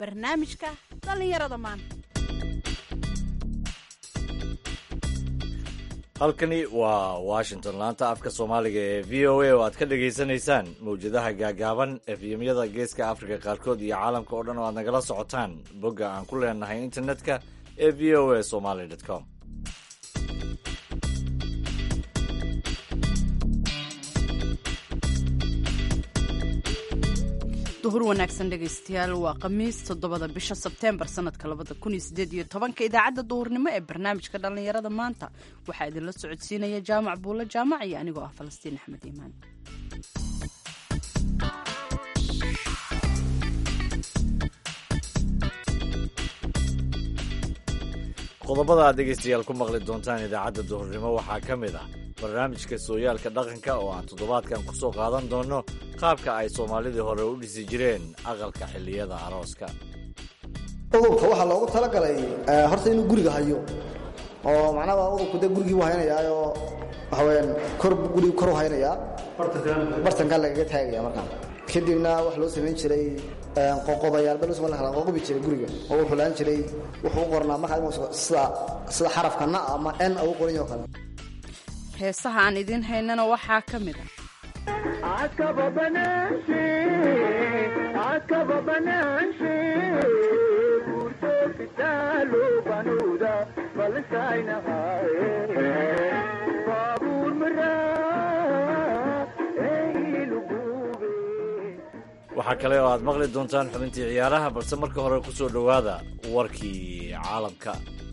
barnaamijka dhallinyarada maanta halkani waa washington laanta afka soomaaliga ee v o a oo aad ka dhagaysanaysaan mawjadaha gaagaaban efyemyada geeska afrika qaarkood iyo caalamka oo dhan oo aad nagala socotaan bogga aan ku leenahay internetka ee v o a somaly com duhur wanaagsan dhegaystayaal waa khamiis toddobada bisha sebteembar sanadka labada kun iyo sideed iyo tobanka idaacadda duhurnimo ee barnaamijka dhallinyarada maanta waxaa idinla socodsiinaya jaamac buulo jaamac iyo anigoo ah falastiin axmed iimaan qodobada aad dhegaystayaal ku maqli doontaan idaacadda duhurnimo waxaa ka mid ah barnaamijka sooyaalka dhaqanka oo aan toddobaadkan ku soo qaadan doonno qaabka ay soomaalidii hore u dhisi jireen aqalka xilliyada arooska udubka waxaa loogu talagalay horta inuu guriga hayo oo macnaha udubku dee gurigii buu haynayaayoo waxaweyaan kor gurigi koru haynayaa bartankaa lagaga taagaya markaa kadibna waxa loo samayn jiray qoqobayaalba loo kala qoqobi jiray guriga oo wuxuu laan jiray wuxuu u qornaa markaa sida sida xarafka na ama n u qoran yaho kale heesaha aan idiin haynana waxaa ka mid ah waxaa kale oo aad maqli doontaan xubintii ciyaaraha balse marka hore ku soo dhowaada warkii caalamka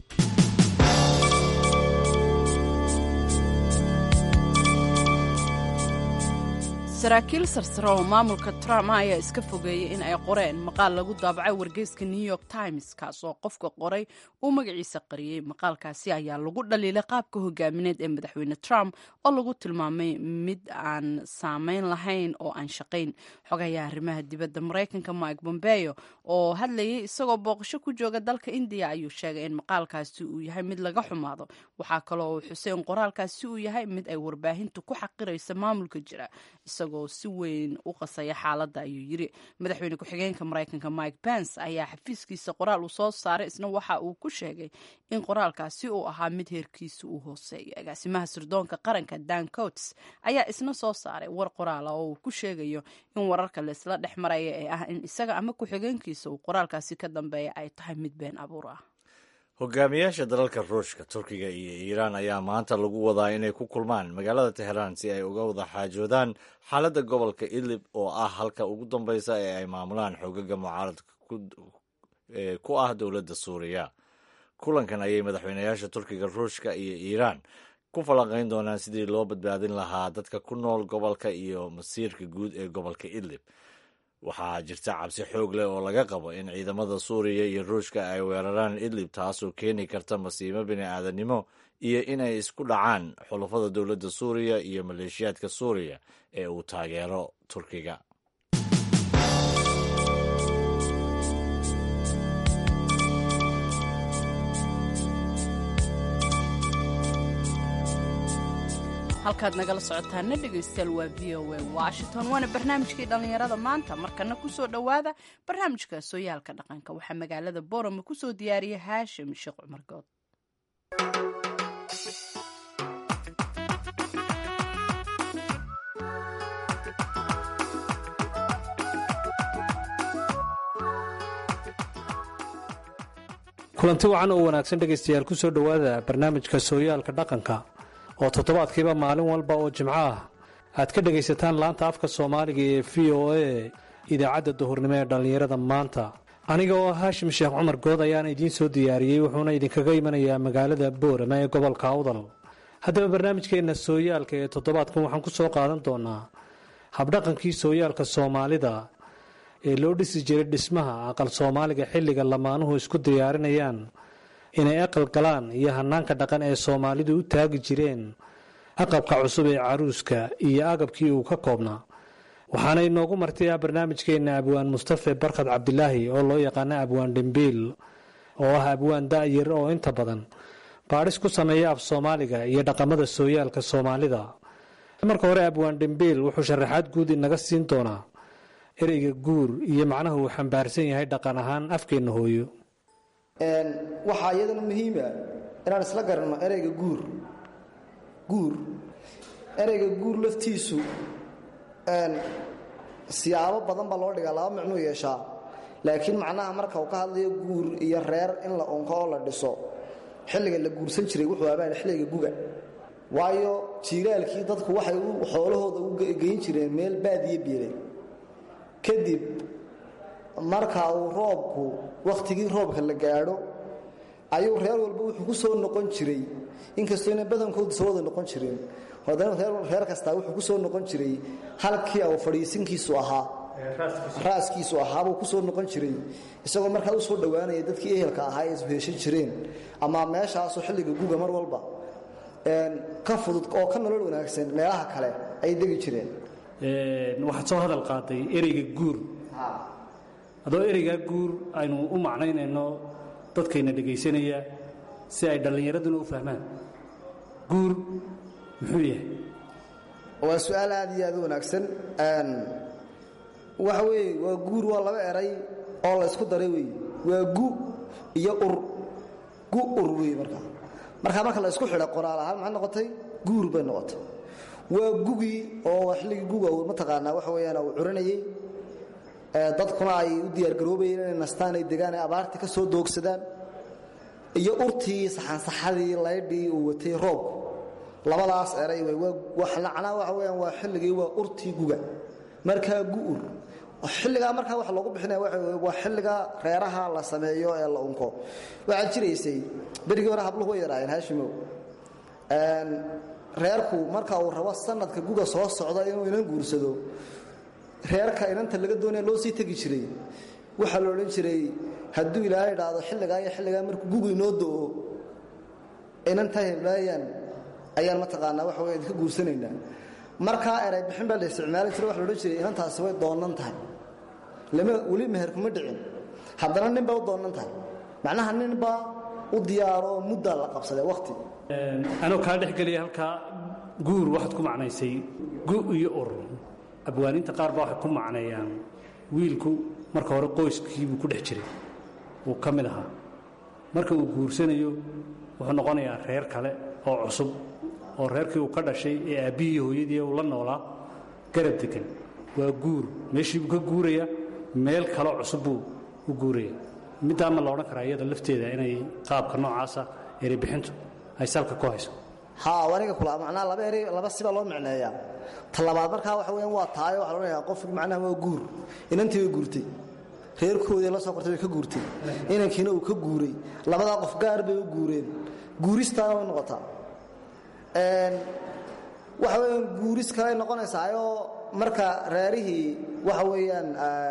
saraakiil sarsare oo maamulka trump ayaa iska fogeeyey in ay qoreen maqaal lagu daabacay wargeyska new york times kaas oo qofka qoray uu magaciisa qariyey maqaalkaasi ayaa lagu dhaliilay qaabka hogaamineed ee madaxweyne trump oo lagu tilmaamay mid aan saameyn lahayn oo aan shaqayn xogayaa arrimaha dibadda maraykanka mike bombeo oo hadlayay isagoo booqasho ku jooga dalka indiya ayuu sheegay in maqaalkaasi uu yahay mid laga xumaado waxaa kaloo uu xusay in qoraalkaasi uu yahay mid ay warbaahintu ku xaqiraysa maamulka jira isagoo si weyn u qasaya xaaladda ayuu yiri madaxweyne ku-xigeenka maraykanka mike pence ayaa xafiiskiisa qoraal uu soo saaray isna waxa uu ku sheegay in qoraalkaasi uu ahaa mid heerkiisa uu hooseeyo agaasimaha sirdoonka qaranka dan coats ayaa isna soo saaray war qoraala oo uu ku sheegayo in wararka laisla dhex maraya ee ah in isaga ama ku-xigeenkiisa uu qoraalkaasi ka dambeeya ay tahay mid been abuur ah hogaamiyaasha dalalka ruushka turkiga iyo iiraan ayaa maanta lagu wadaa inay ku kulmaan magaalada teheraan si ay uga wada xaajoodaan xaaladda gobolka idlib oo ah halka ugu dambeysa ee ay maamulaan xoogaga mucaaradka ku ah dowladda suuriya kulankan ayay madaxweynayaasha turkiga ruushka iyo iiraan ku falanqayn doonaan sidii loo badbaadin lahaa dadka ku nool gobolka iyo masiirka guud ee gobolka idlib waxaa jirta cabsi xoog leh oo laga qabo in ciidamada suuriya iyo ruushka ay weeraraan idlib taasoo keeni karta masiimo bini-aadanimo iyo inay isku dhacaan xulafada dowladda suuriya iyo maleeshiyaadka suuriya ee uu taageero turkiga halkaad nagala socotaana dhegaystayaal waa v o a washington waana barnaamijkii dhallinyarada maanta markana kusoo dhowaada barnaamijka sooyaalka dhaqanka waxaa magaalada borama kusoo diyaariya haashim sheekh cumar good kulanti wacan oo wanaagsan dhegaystayaal ku soo dhowaada barnaamijka sooyaalka dhaqanka oo toddobaadkiiba maalin walba oo jimco ah aad ka dhegaysataan laanta afka soomaaliga ee v o a idaacadda duhurnimo ee dhallinyarada maanta aniga oo haashim sheekh cumar good ayaan idiin soo diyaariyey wuxuuna idinkaga imanayaa magaalada boorama ee gobolka awdal haddaba barnaamijkeenna sooyaalka ee toddobaadkan waxaan ku soo qaadan doonaa habdhaqankii sooyaalka soomaalida ee loo dhisi jiray dhismaha aqal soomaaliga xilliga lamaanuhu isku diyaarinayaan inay aqal galaan iyo hanaanka dhaqan ee soomaalidu u taagi jireen aqabka cusub ee caruuska iyo agabkii uu ka koobnaa waxaana inoogu martaya barnaamijkeenna abwaan mustafe barkhad cabdilaahi oo loo yaqaana abwaan dhimbiil oo ah abwaan da'yar oo inta badan baadhis ku sameeya af soomaaliga iyo dhaqamada sooyaalka soomaalida marka hore abwaan dhimbiil wuxuu sharaxaad guud inaga siin doonaa ereyga guur iyo macnaha uu xambaarsan yahay dhaqan ahaan afkeenna hooyo waxaa iyadana muhiima inaan isla garanno ereyga guur guur ereyga guur laftiisu siyaabo badan baa loo dhigaa laba micnuu yeeshaa laakiin macnaha marka uu ka hadlayo guur iyo reer in la unko oo la dhiso xilliga la guursan jiray wuxuu abaan xilliga guga waayo jiiraalkii dadku waxay xoolahooda u geyn jireen meel baadiye biilay kadib marka uu roobku wakhtigii roobka la gaadho ayuu reer walba wuxuu ku soo noqon jiray inkastoo ina badankoodu soo wada noqon jireen haddana reer kastaa wuxuu ku soo noqon jiray halkii au fadhiisinkiisu ahaa raaskiisu ahaabuu ku soo noqon jiray isagoo markaa u soo dhowaanaya dadkii ehelka ahaa ee isheeshan jireen ama meeshaasoo xilliga guga mar walba ka fudud oo ka nolol wanaagsan meelaha kale ay degi jireen waxaad soo hadal qaaday ereyga guur adoo ereygaa guur aynu u macnaynayno dadkayna dhegaysanaya si ay dhallinyaraduna u fahmaan guur muxuu yahay waa su-aal aad iyo aad u wanaagsan waxa weeye waa guur waa laba eray oo la ysku daray wey waa gu iyo ur gu ur wey markaa markaa marka la isku xidha qoraal ahaan maxay noqotay guur bay noqotay waa gugii oo xilligii guga uu mataqaanaa waxa weeyaan uu curinayey dadkuna ay u diyaargaroobayeen inay nastaan ay degaan ay abaartii ka soo doogsadaan iyo urtii saxansaxadii laydhii uu watay roobku labadaas eray wey macnaa waxa weyaan waa xilligii waa urtii guga markaa gu'ur xilligaa markaa waxa loogu bixinaya waa xilliga reeraha la sameeyo ee la unko waxaad jiraysay berigii hore habluhu way yaraayeen haashimow reerku marka uu rabo sanadka guga soo socda inuu inan guursado reerka inanta laga doonaya loo sii tegi jiray waxaa la odhan jiray hadduu ilaahay idhaahdo xilligaa iyo xilligaa markuu gugu inoo do'o inanta heblaayaan ayaan mataqaanaa waxa wey idinka guursanaynaa markaa eray bixin baa la isticmaali jiray waxa la odhan jiray inantaasi way doonnan tahay lama weli meher kuma dhicin haddana nin bay u doonnan tahay macnaha ninbaa u diyaaro oo muddaa la qabsadee wakhti anoo kaa dhex geliya halkaa guur waxaad ku macnaysay gu iyo ur abwaaniinta qaar baa waxay ku macneeyaan wiilku marka hore qoyskiibuu ku dhex jiray wuu ka mid ahaa marka uu guursanayo wuxuu noqonayaa reer kale oo cusub oo reerkii uu ka dhashay ee aabbihii hooyadii uu la noolaa garab degan waa guur meeshiibuu ka guuraya meel kaloo cusub buu u guuraya middaa ma la odhan karaa iyada lafteeda inay qaabka noocaasa erebixintu ay salka ku hayso ha aniga kula macnaha laba eri laba sibaa loo micneeyaa ta labaad markaa waxa weyaan waa taayo waxa loodhanayaa qofki macnaha waa guur inantii way guurtay reerkoodii la soo kortay way ka guurtay inankiina uu ka guuray labadaa qof gaar bay u guureen guuristaana way noqotaa waxa weyaan guuris kaley noqonaysaayoo marka reerihii waxa weeyaan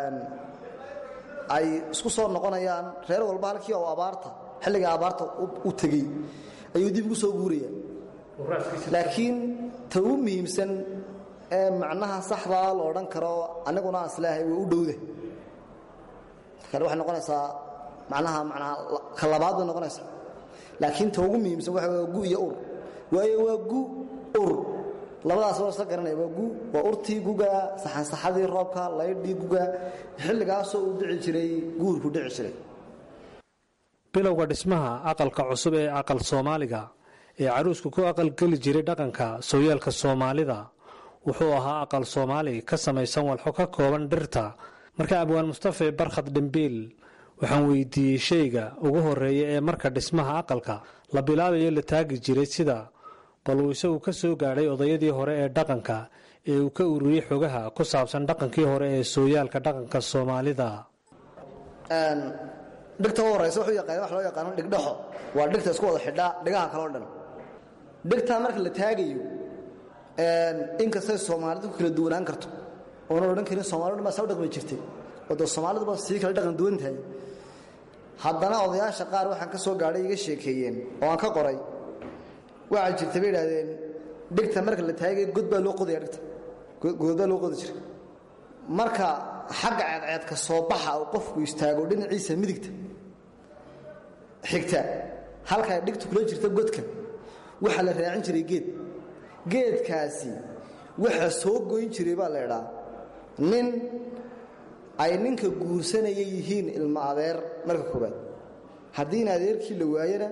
ay isku soo noqonayaan reer walba halkii oo abaarta xilliga abaarta u tegey ayuu dib ugu soo guuraya laakiin ta ugu muhiimsan ee macnaha saxdaa la odhan karo aniguna aan isleehay way u dhowda kale waxay noqonaysaa macnaha manaa ka labaad bay noqonaysaa laakiin ta ugu muhiimsan waxa waa gu iyo ur waayo waa gu ur labadaas waa isla garanaya waa gu waa urtii guga saxansaxadii roobka laydhii guga xilligaasoo uu dhici jiray guurku dhici jiray bilowga dhismaha aqalka cusub ee aqal soomaaliga ee caruusku ku aqalgeli jiray dhaqanka sooyaalka soomaalida wuxuu ahaa aqal soomaali ka samaysan walxo ka kooban dhirta marka abwaan mustafe barkhad dhembiil waxaan weydiiyey shayga ugu horeeya ee marka dhismaha aqalka la bilaabayo la taagi jiray sida bal uu isagu ka soo gaadhay odayadii hore ee dhaqanka ee uu ka ururiyey xogaha ku saabsan dhaqankii hore ee sooyaalka dhaqanka soomaalida dhigta u horaysa wuxuu yaqaan wax loo yaqaano dhigdhaxo waa dhigta isku wada xidhaa dhigaha kaloo dhan dhigtaa marka la taagayo inkastay soomaalidu ku kala duwanaan karto oona odhan karin soomalidu baa saa u dhaqmi jirtay oo dee soomaaliduba sii kala dhaqan duwan tahay haddana odayaasha qaar waxaan ka soo gaadhay iga sheekeeyeen oo aan ka qoray waxaa jirta bay idhahdeen dhigta marka la taagayo god baa loo qodaya dhigta god baa loo qodi jiray marka xagga ceedceedka soo baxa uu qofku istaago dhinaciisa midigta xigta halkaa dhigtu kula jirta godka waxaa la raacin jiray geed geedkaasi waxa soo goyn jiray baa la idhaa nin ay ninka guursanaya yihiin ilmo adeer marka koobaad haddii in adeerkii la waayana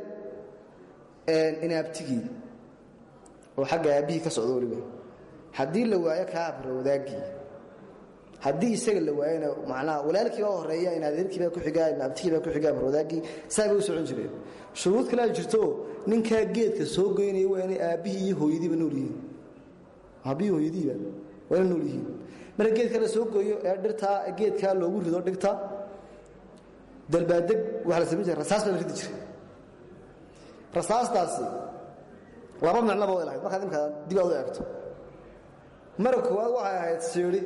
inaabtigii oo xagga aabbihii ka socdo weliba haddii la waayo kaa abrowdaagii haddii isaga la waayona macnaha walaalkii baa horeeya in adeerkii baa ku xigaa in abtigii baa ku xigaa abrowdaagii saa bay u socon jireen shuruud kale ay jirto ninkaa geedka soo goynaya waa inay aabbihii iyo hooyadiiba nool yihiin aabbihii hooyadiiba waa inay nool yihiin marka geedka la soo gooyo ee dhirtaa geedkaa loogu rido dhigta dalbaadeg waxaa la samayn jiray rasaas baa la ridi jiray rasaastaasi laba micnoba way lahayd markaad imkaa dib aad u eegto mara koowaad waxay ahayd siidhi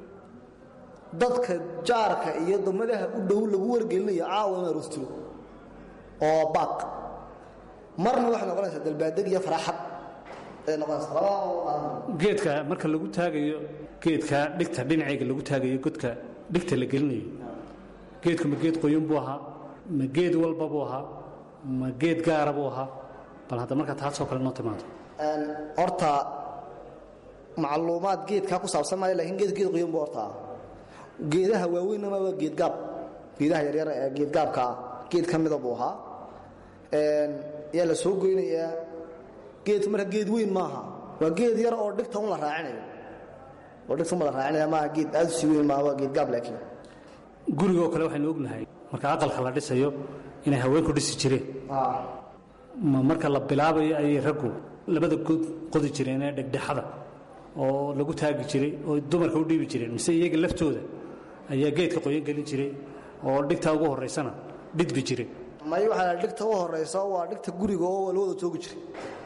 dadka jaarka iyo damadaha u dhow lagu wargelinayo caawa in aroos jiro oo baaq marna waxay noqonaysaa dalbaadeg iyo faraaxad ay noqonaysaa labada geedka marka lagu taagayo geedka dhigta dhinacayga lagu taagayo godka dhigta la gelinayo geedku ma geed qoyan buu ahaa ma geed walba buu ahaa ma geed gaara buu ahaa bal hadda markaa taasoo kale noo timaado horta macluumaad geedkaa ku saabsan maayo lakiin geed geed qoyan buu horta ah geedaha waaweynama waa geedgaab geedaha yaryar ee geedgaabka ah geed ka mida buu ahaa yaa la soo goynayaa geedku marka geed weyn maaha waa geed yar oo dhigta un la raacinayo oo dhigta un la raacinaya maaha geed aad u sii weyn maaha waa geedgaab laakiin gurigoo kale waxaynu ognahay marka aqalka la dhisayo inay haweenku dhisi jireen ma marka la bilaabayo ayay raggu labada god qodi jireen ee dhegdhexada oo lagu taagi jiray oo dumarka u dhiibi jireen mise iyaga laftooda ayaa geedka qoyan gelin jiray oo dhigta ugu horaysana dhidbi jiray may waxaa dhigta u horaysa waa dhigta guriga oo la wada joogi jiray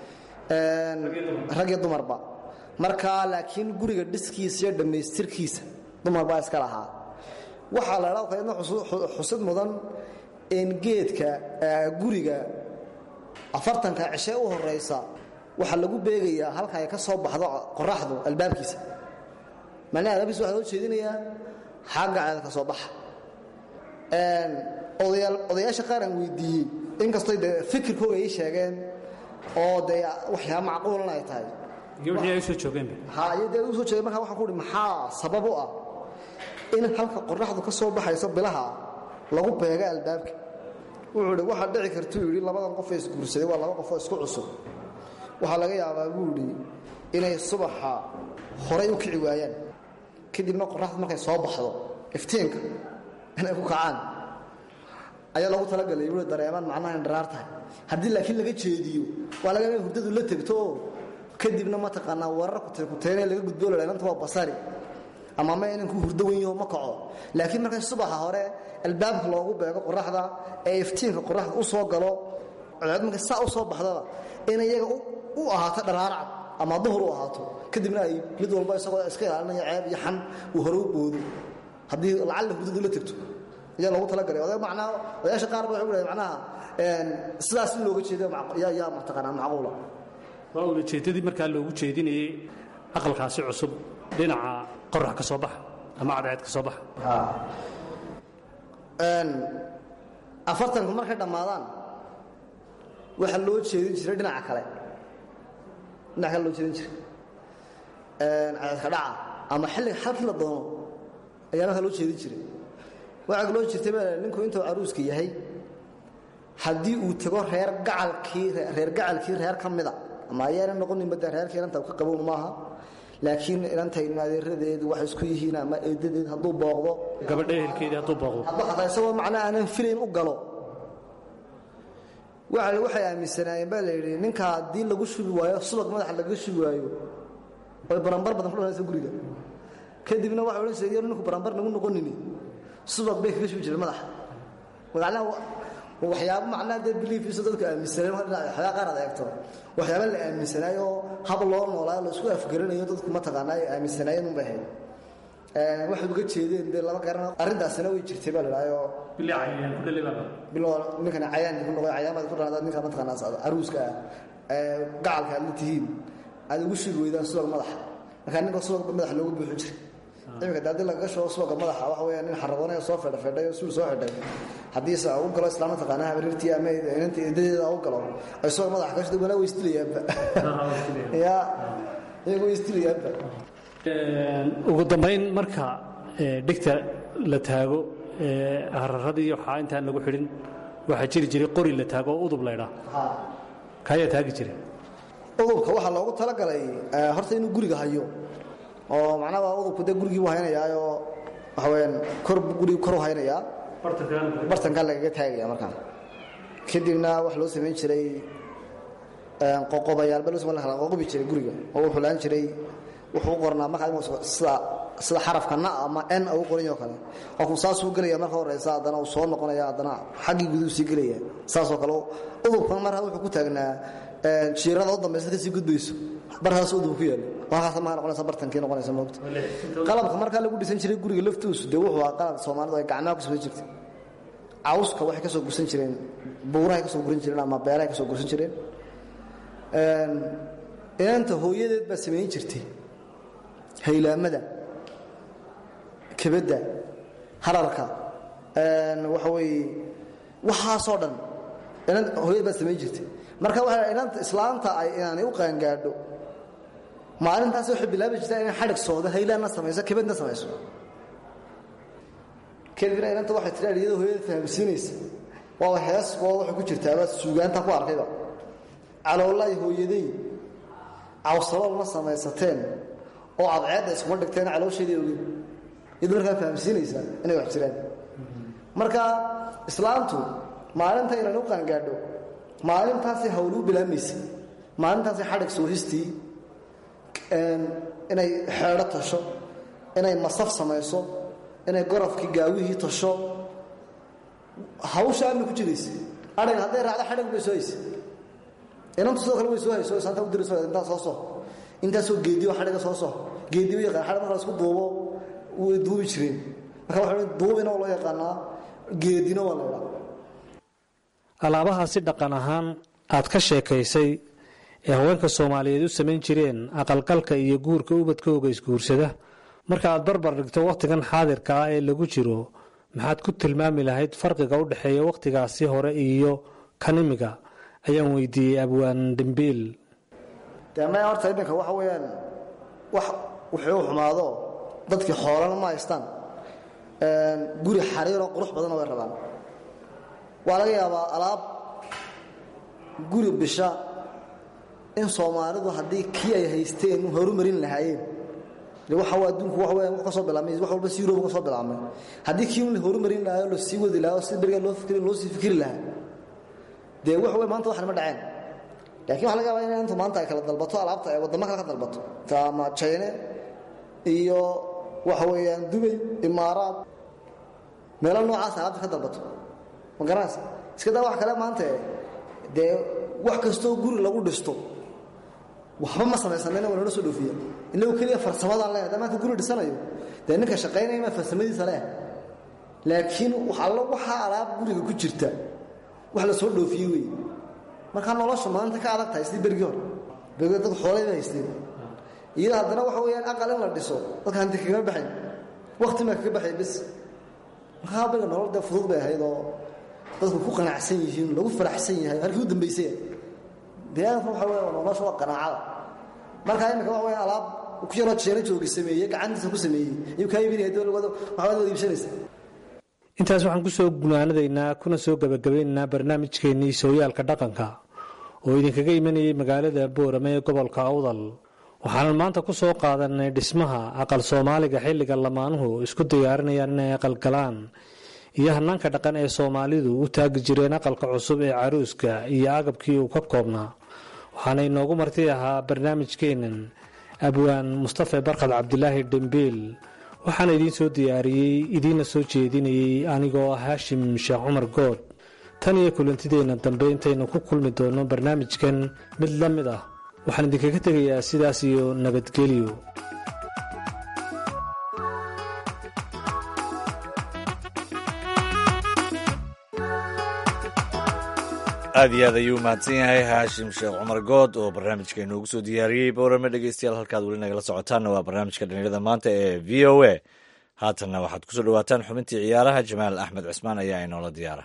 rag iyo dumarba marka laakiin guriga dhiskiisa iyo dhammaystirkiisa dumar baa iska lahaa waxaa la dhaa kaydna xusid mudan in geedka guriga afartanka cishe u horaysa waxaa lagu beegayaa halka ay ka soo baxdo qoraxdu albaabkiisa macnaha albaabkiisa waxaa loo jeedinayaa xagga ceeda ka soo baxa odayaasha qaar aan weydiiyey inkastoo dee fikirkooga ay sheegeen oo dee waxyaaba macquulan ay tahay gabadhii ay u soo joogeenba ha iyo dee u soo jeegay markaa waxaan ku uhi maxaa sabab u ah in halka qoraxdu ka soo baxayso bilaha lagu beega albaabka wuxuu idhi waxaa dhici kartuu yidhi labadan qof ee isguursaday waa laba qofoo isku cusub waxaa laga yaabaa buu idhi inay subaxa horay u kici waayaan kadibna qoraxdu markay soo baxdo iftiinka inay ku kacaan ayaa lagu talagalay bui dareemaan macnaha in dharaar tahay haddii laakiin laga jeediyo waa laga yaaba hurdadu la tegto oo kadibna mataqaanaa warar kuteynee laga gudbo la inanta waa basari ama ma inanku hurdo wenyaho ma kaco laakiin markay subaxa hore albaabka loogu beego qoraxda ee iftiinka qoraxda u soo galo codcod markay saa u soo baxdaba inay iyaga u ahaato dharaarcad ama duhur u ahaato kadibna ay mid walba isagoo iska ilaalinaya ceeb iyo xan uu hore u boodo haddii lacalla hurdadu la tegto ayaa loogu talagalay oday macnaa odayaasha qaar ba waxay u dhahay macnaha sidaas in looga jeedo yaa yaa mataqaanaa macquula waa ulajeeddadii markaa loogu jeedinayey aqalkaasi cusub dhinaca qorax ka soo baxa ama cadceed ka soo baxa afartanku markay dhammaadaan waxaa loo jeedin jiray dhinaca kale dhinaca kale loo jeedin jiray cadceedka dhaca ama xilliga halkii la doono ayaa markaa loo jeedin jiray waxaa loo jirtay baa ninku intuu caruuska yahay haddii uu tago reer gacalkii reer gacalkii reer ka mida ama ayaana noqoninba dee reerkii inanta ka qabown maaha laakiin inantaynu adeeradeedu waxay isku yihiin ama eedadeed hadduu booqdo gabadha ehelkeedii hadduu booqdo hadduu xataa isagoo macnaa aanan filayn u galo waa waxay aaminsanaayeen baa la yidhi ninka haddii lagu shubi waayo subag madaxa lagaga shubi waayo oy barambar badan ku dhanaysa guriga kadibna waxay odhan jireen yar ninku barambar nagu noqonini subag bay kaga shubi jireen madaxa macnaha waxyaabo macnaha dee biliifiisa dadku aaminsaneen waxyaaba qaar aad eegto waxyaaba la aaminsanaayo oo hab loo noolaayo la isku afgaranayo dadku mataqaanaa ay aaminsanaayeen un bay ahayd waxay uga jeedeen dee lama garan arrintaasina way jirtay baa la dhahayo bilaa cayayaan ku dhalay baa biloo ninkana cayaan ku noqoy cayaamaad ku dhanaada ninka mataqaanaa caruuska ah ee gacalka aad la tihiin aad ugu shugi weydaan subag madaxa markaa ninka subag madaxa loogu buuxin jiray imika de haddii lagaga shubo subaga madaxa waxa weeya nin xaragoonaya soo fedha fedhay oo suul soo xidhay haddiise u galo islaan mataqaanaa habarirtii ama inanta eedadeeda u galo ay subag madaxa ka shida wanaa way istilayaanba ya iyagu way istilayaanba ugu dambayn marka dhigta la taago hararadii iyo waxaa intaan lagu xidhin waxaa jiri jiray qori la taago oo udub laydhaa kaayaa taagi jiray udubka waxaa loogu talagalay horta inuu guriga hayo oo macnaha udubku dee gurigii buu haynayaayoo waxa weyaan kor gurigi koru haynayaa bartankaa lagaga taagaya markaa kadibna waxa loo samayn jiray qoqobayaalba loo samayn kala qoqobi jiray guriga oo wuxuu laan jiray wuxuu u qornaa markaa sida sida xarafka na ama n u qoranyo kale qofku saasuu gelaya marka horeysa haddana uu soo noqonaya haddana xaggii guduu sii gelaya saasoo kale udubkan markaa wuxuu ku taagnaa jiirada u dambaysa kasii gudbayso barhaas udub ku yaalo halkaas maa noqonaysa bartankii noqonaysa moogta qalabka markaa lagu dhisan jiray guriga laftiisu dee wuxuu ahaa qalab soomaalidu ay gacmaha ku samayn jirtay cawska waxay ka soo gursan jireen buurahay ka soo guran jireen ama beerahay ka soo gursan jireen inanta hooyadeed baa samayn jirtay haylaamada kebadda hararka waxa weeye waxaasoo dhan hooyad baad samayn jirtay marka waa inanta islaanta ay inaanay u qaangaadho maalintaas waxay bilaabi jirtaa inay xadhig soodo haylaanna samayso kebadna samayso kadibna inanta waxay tiraa iyadoo hooyada fahamsiinaysa waaba hees waa waxay ku jirtaaba suugaanta ku arkayba caloolay hooyaday cawsalool ma samaysateen oo cadceedda iskuma dhigteen caloosheedii ogin iyadoo markaa fahamsiinaysaa inay wax jiraan marka islaamtu maalinta inaan u qaangaadho maalintaasay hawluu bilaamaysa maalintaasay xadhig soohistii inay xeedho tasho inay masaf samayso inay gorofkii gaawihii tasho hawsha ama ku jiraysa adhig hadday raacdo xadhig bay soo haysa inantu sidoo kale way soo hayso saanta u dirayso intaa soo soo intaasoo geediyo xadhiga soo soo geediyo yaqaan xadhig marka la isku duubo way duubi jireen marka waxa duubina waa loo yaqaanaa geedina waa la yidhaa alaabahaasi dhaqan ahaan aad ka sheekaysay ee haweenka soomaaliyeed u samayn jireen aqalgalka iyo guurka ubadkooga isguursada marka aad barbar dhigto wakhtigan xaadirka ah ee lagu jiro maxaad ku tilmaami lahayd farqiga u dhexeeya wakhtigaasi hore iyo kan imiga ayaan weydiiyey abwaan dembiil dee maya horta iminka waxa weeyaan wax wuxuu xumaado dadkii xoolana ma haystaan guri xariiroo qurux badanna way rabaan waa laga yaabaa alaab guri bisha in soomaalidu haddii kii ay haysteen horumarin lahaayeen de waxa adduunku waxa weeyaan wax ka soo bilaabmay wax walba si yuruba ka soo bilaabmay haddii kii la horumarin lahayo la sii wadi lahayo si beriga loo fikri loo sii fikri lahaa dee wax wey maanta waxna ma dhaceen laakiin waxa laga yaabaa in inta maanta ay kala dalbato alaabta ay waddamo kale ka dalbato ama jayne iyo waxa weeyaan dubay imaaraad meelo noocaas alaabta ka dalbato ma garanaysa iska daa wax kale maanta dee wax kastoo guri lagu dhisto waxba ma samaysanayna waa nala soo dhoofiya inagu keliya farsamadaan leehay haddaa maanta guri dhisanayo dee ninka shaqaynaya maa farsamadiisa leeh laakiin allo waxaa alaab guriga ku jirta wax la soo dhoofiye wey markaa nolosha maanta ka adag tahay sidii bergii hore bergii dadku xoolay ba haysteen iyada haddana waxa weeyaan aqal in la dhiso dadka hanti kagama baxayn wakti maa kaga baxay bis markaa beriga nolol dee fudud bay ahayd oo dadku ku qanacsan yihiin lagu faraxsan yahay halkii u dambaysay deegaanka waxa weya nolosha waa qanaacada markaa iminka waxa weya alaab ku yaroo jeena joogi sameeyey gacantiisa ku sameeyey ayuu kaa iibinaya dowlawada waxbaad wada iibsanaysa intaas waxaan ku soo gunaanadaynaa kuna soo gabagabaynaynaa barnaamijkeennii sooyaalka dhaqanka oo idinkaga imanayay magaalada boorame ee gobolka awdal waxaanan maanta ku soo qaadanay dhismaha aqal soomaaliga xilliga lamaanuhu isku diyaarinayaan inay aqalgalaan iyo hanaanka dhaqan ee soomaalidu u taagi jireen aqalka cusub ee caruuska iyo agabkii uu ka koobnaa waxaana inoogu marti ahaa barnaamijkeennan abwaan mustafe barkad cabdilaahi dhembiil waxaana idiin soo diyaariyey idiinna soo jeedinayey anigoo ah haashim sheekh cumar good tan iyo kulantideenna dambe intaynu ku kulmi doonno barnaamijkan mid la mid ah waxaan idinkaga tegayaa sidaas iyo nabadgelyo aad iyo aad ayuu mahadsan yahay haashim sheekh cumar good oo barnaamijka inoogu soo diyaariyey boorame dhegeystayaal halkaad weli nagala socotaanna waa barnaamijka dhalinyarada maanta ee v o a haatanna waxaad kusoo dhawaataan xubintii ciyaaraha jamaal axmed cismaan ayaa inoola diyaara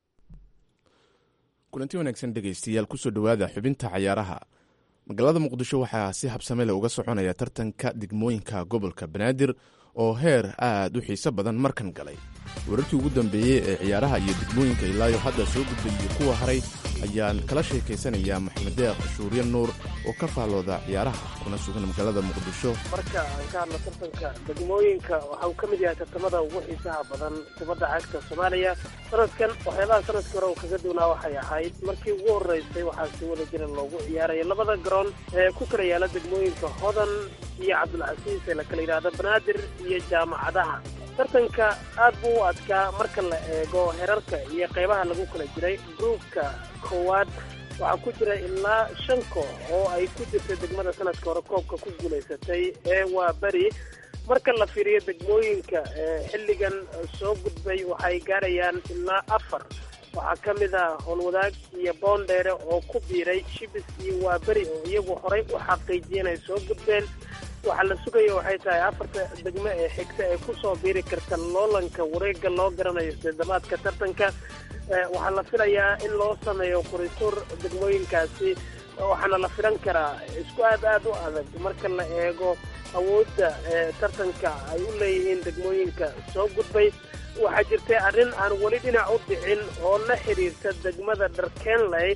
kulanti wanaagsan dhegaystayaal kusoo dhowaada xubinta cayaaraha magaalada muqdisho waxaa si habsame leh uga soconaya tartanka degmooyinka gobolka banaadir oo heer aad u xiise badan markan galay wararkii ugu dambeeyey ee ciyaaraha iyo degmooyinka ilaayo hadda soo gudbay iyo kuwa haray ayaan kala sheekaysanayaa maxamed deeq shuurye nuur oo ka faallooda ciyaaraha kuna sugan magaalada muqdisho marka aan ka hadlo tartanka degmooyinka waxa uu ka mid yahay tartamada ugu xiisaha badan kubadda cagta soomaaliya sanadkan waxyaabaha sanadkii hore uu kaga duwnaa waxay ahayd markii ugu horreysay waxaa si wada jira loogu ciyaaraya labada garoon ee ku kala yaala degmooyinka hodan iyo cabdulcasiis ee la kala yidhaahdo banaadir iyo jaamacadaha tartanka aad buu u adkaa marka la eego herarka iyo qaybaha lagu kala jiray gruubka koowaad waxaa ku jira ilaa shan koox oo ay ku jirtay degmada sanadka hore koobka ku guulaysatay ee waa beri marka la fiiriyo degmooyinka xilligan soo gudbay waxay gaarayaan ilaa afar waxaa ka mid ah howlwadaag iyo boondheere oo ku biiray shibis iyo waa beri oo iyagu horay u xaqiijiyay inay soo gudbeen waxaa la sugaya waxay tahay afarta degmo ee xigta ee kusoo biiri karta loolanka wareega loo garanayo sideedamaadka tartanka waxaa la filayaa in loo sameeyo qurituur degmooyinkaasi waxaana la filan karaa isku aad aad u adag marka la eego awoodda tartanka ay u leeyihiin degmooyinka soo gudbay waxaa jirtay arrin aan weli dhinac u dhicin oo la xiriirta degmada dharkenley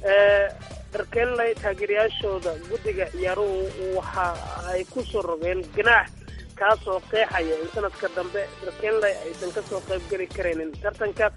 dharkenley taageerayaashooda guddiga ciyaaruhu waxa ay ku soo rogeen ganaax kaasoo qeexaya in sanadka dambe dharkenley aysan kasoo qaybgeli karaynin tartanka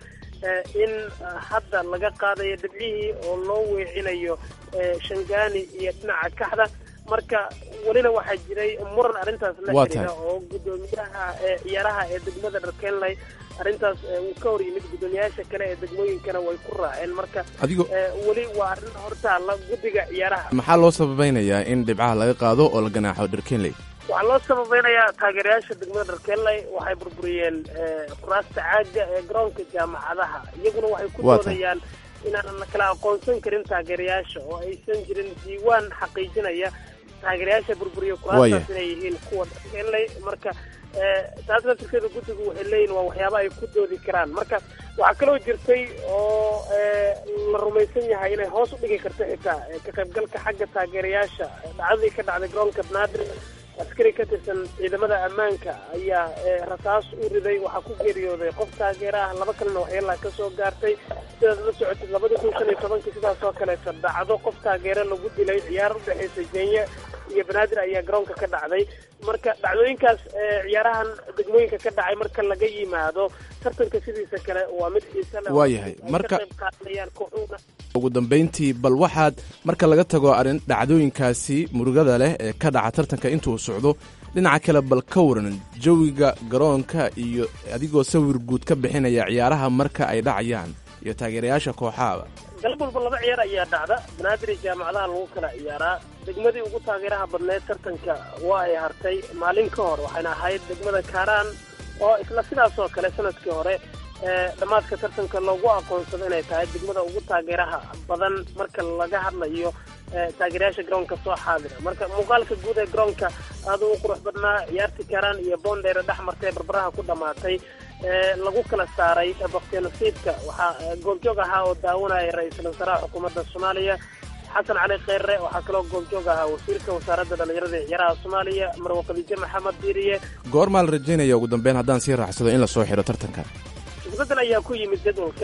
in hadda laga qaadayo dhibcihii oo loo weecinayo shangaani iyo dhinaca kaxda marka welina waxaa jiray muran arrintaas la xiriira oo guddoomiyaha ciyaaraha ee degmada dharkenley arrintaas uu ka hor yimid guddoomiyaasha kale ee degmooyinkana way ku raaceen marka weli waa arrin hortaalla guddiga ciyaaraha maxaa loo sabaynayaa in dhibcaha laga qaado oo la ganaaxo dharkenley waxaa loo sababeynayaa taageerayaasha degmada dharkenley waxay burburiyeen kuraasta caaga ee garoonka jaamacadaha iyaguna waxay ku doodayaan inaanan la kala aqoonsan karin taageerayaasha oo aysan jirin diiwaan xaqiijinaya taageerayaasha burburiya kuraastaas inay yihiin kuwa dharkenley marka taas laftirkeeda guddigu waxay leeyihin waa waxyaaba ay ku doodi karaan marka waxaa kaloo jirtay oo la rumaysan yahay inay hoos u dhigi karto xitaa ka qaybgalka xagga taageerayaasha dhacdadii ka dhacday garoonka banaadir askari ka tirsan ciidamada ammaanka ayaa rasaas u riday waxaa ku geeriyooday qof taageera ah laba kalena waxyeelaa ka soo gaartay sidaad la socotid labadii kun shan iyo tobankii sidaas oo kaleeto dhacdo qof taageere lagu dilay ciyaar u dhexaysa kenya iyo banaadir ayaa garoonka ka dhacday marka dhacdooyinkaas ciyaarahan degmooyinka ka dhacay marka laga yimaado tartanka sidiisa kale waa mid xiise leh waayahay marka qayb qaadanayaan kooxuhuna ugu dambayntii bal waxaad marka laga tago arrin dhacdooyinkaasi murugada leh ee ka dhaca tartanka intuu socdo dhinaca kale bal ka waran jawiga garoonka iyo adigoo sawir guud ka bixinaya ciyaaraha marka ay dhacayaan iyo taageerayaasha kooxahaba galab walba laba ciyaar ayaa dhacda banaadir iyo jaamacadaha lagu kala ciyaaraa degmadii ugu taageeraha badneed tartanka waa ay hartay maalin ka hor waxayna ahayd degmada kaaraan oo isla sidaas oo kale sanadkii hore dhammaadka tartanka loogu aqoonsado inay tahay degmada ugu taageeraha badan marka laga hadlayo taageerayaasha garoonka soo xaadira marka muuqaalka guud ee garoonka aada u qurux badnaa ciyaartii kaaraan iyo boondheere dhex martay barbaraha ku dhammaatay lagu kala saaray baktiyo nasiibka waxaa goobjoog ahaa oo daawanaya ra-iisul wasaaraha xukuumadda soomaaliya xasan cali kheyre waxaa kaloo goobjoog ahaa wasiirka wasaaradda dhallinyarada ee ciyaaraha soomaaliya marwa khadiijo maxamed diiriye goormaa la rajaynaya ugu dambeyn haddaan sii raacsado in lasoo xiro tartanka isbedel ayaa ku yimid jadwalka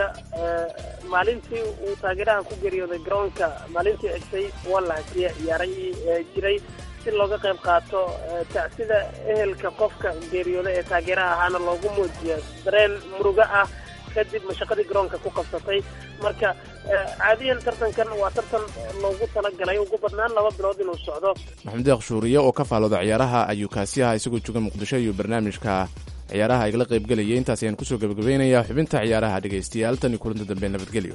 maalintii uu taageeraha ku geeriyooday garoonka maalintii xigtay waa la hakiyay ciyaarahii jiray si looga qayb qaato tacsida ehelka qofka geeriyooday ee taageeraha ahaana loogu muujiyo dareen murugo ah kadib mashaqadii garoonka ku qabsatay marka caadiyan tartankan waa tartan loogu talagalay ugu badnaan laba bilood inuu socdo maxamed deeq shuuriye oo ka faalooda ciyaaraha ayuu kaasi ahaa isagoo jooga muqdisho iyo barnaamijka ciyaaraha igala qaybgelayay intaas ayaan kusoo gabagabaynayaa xubinta ciyaaraha dhegaystayaal tan iyo kulanta dambe nabadgelyo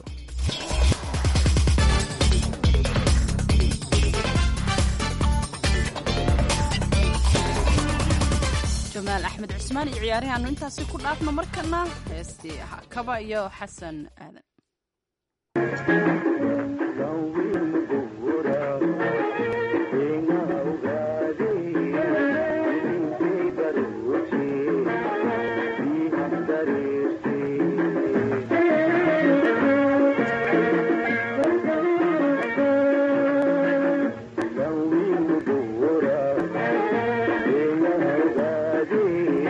jamaal axmed cusmaan iyo ciyaarihaanu intaasi ku dhaafno markana heestii ahaa kaba iyo xasan aadan Thank you.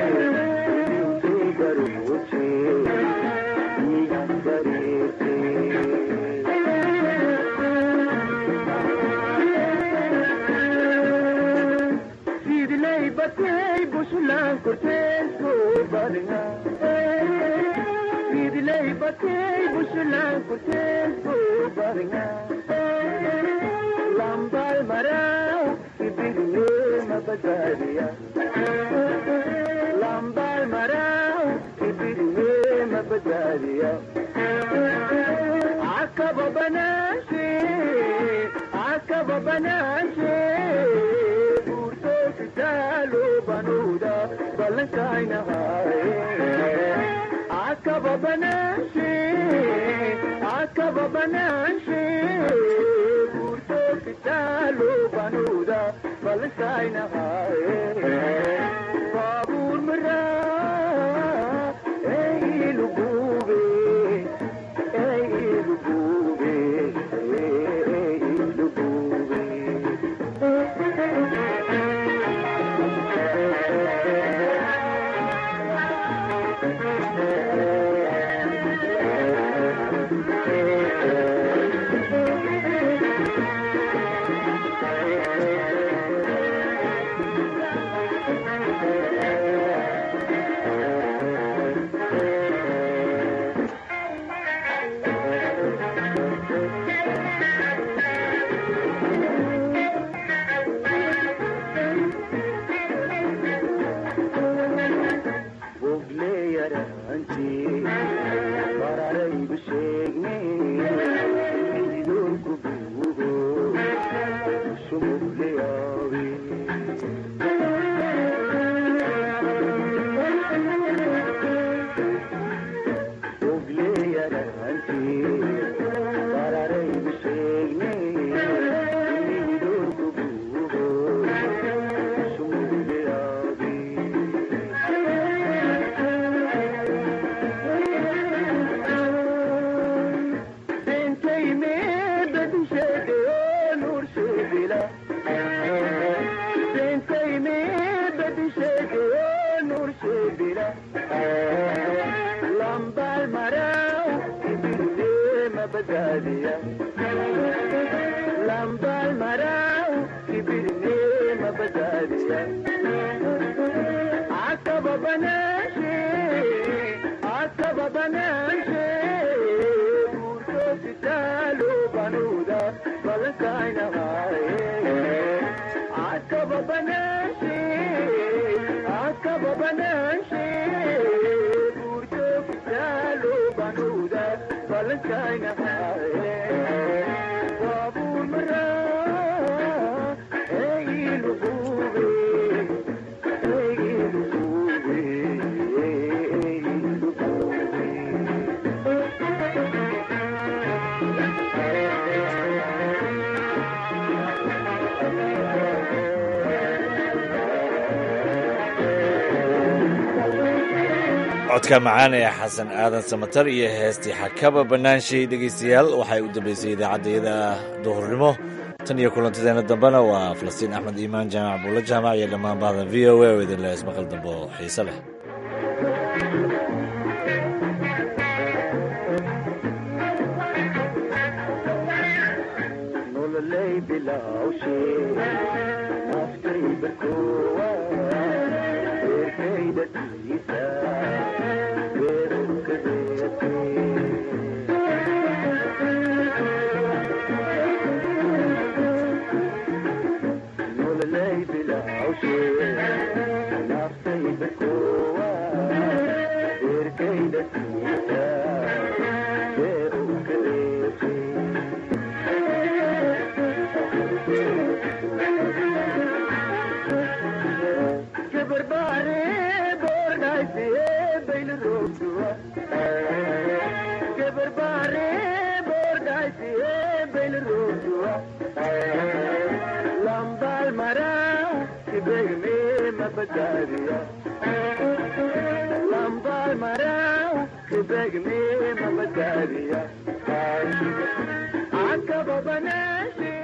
codka macaan ee xasan aadan samatar iyo heestii xakaba bannaanshay dhegaystayaal waxay u dambaysay idaacaddayada duhurnimo tan iyo kulantadeena dambena waa falastiin axmed iimaan jaamac buulla jaamac iyo dhammaan bahda v o a oo idin leh ismaqal dambe oo xiise leh Akaba banaashi